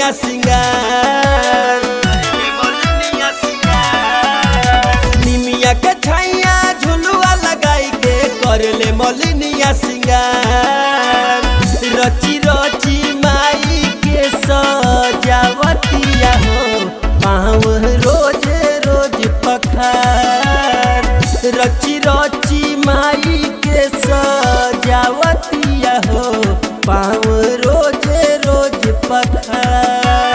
मलिनिया सिंगार निमिया के छैया झुलुआ लगाई के करले मलिनिया सिंगार रची रची माई के सजावतिया हो पाँव रोज रोज पखार रची रची माई के सजावतिया हो पाँव रोज रोज पखार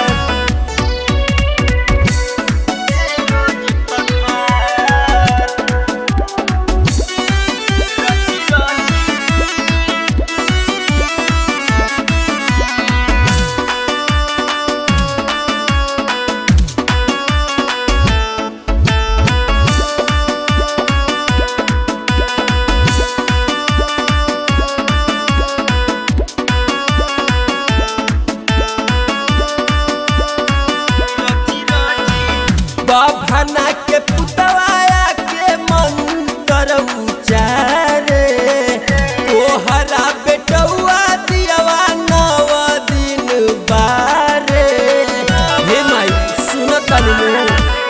बभना के पुतवाया के मंत्र उचारे कोहरा बेटौआ दियवा नव दिन बारे हे माई सुन तनु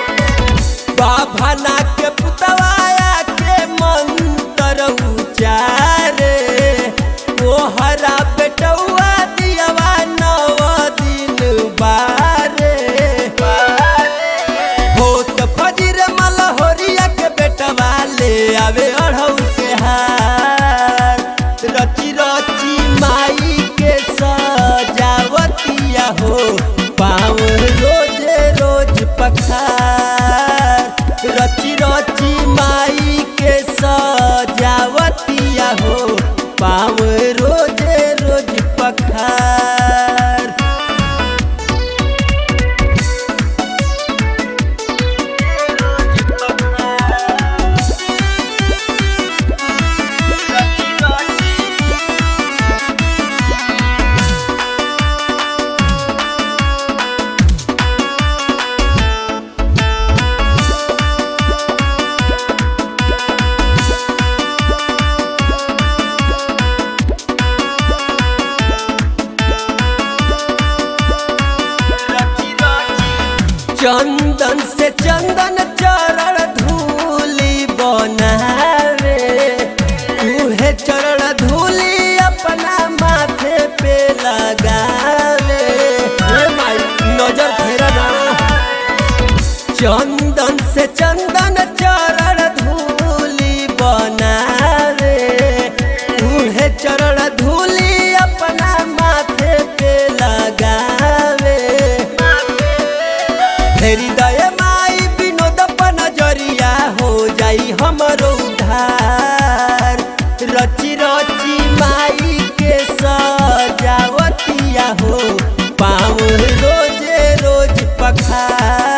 बभना के पुतवाया के मंत्र उचारे कोहरा बेटौआ दियवा नव दिन बारे होत फजीर मलहोरिया के बेटवा ले आवे अढ़ऊ के हार रची रची माई के सजावतिया हो पाँव रोज रोज पखार रची रची माई के सजावतिया हो पाँव रोज रोज पखार चंदन से चंदन चरण धूली बनावे उहे चरण धूली अपना माथे पे लगावे हे माई नजर फेरा ना चंदन से चंदन चरण धूली बनावे उहे चरण धूली अपना माथे पे लगावे फेरी दय माई विनोद नजरिया हो जाई हमरो उधार रची रची माई के सजावतिया हो पाँव रोज रोज पखार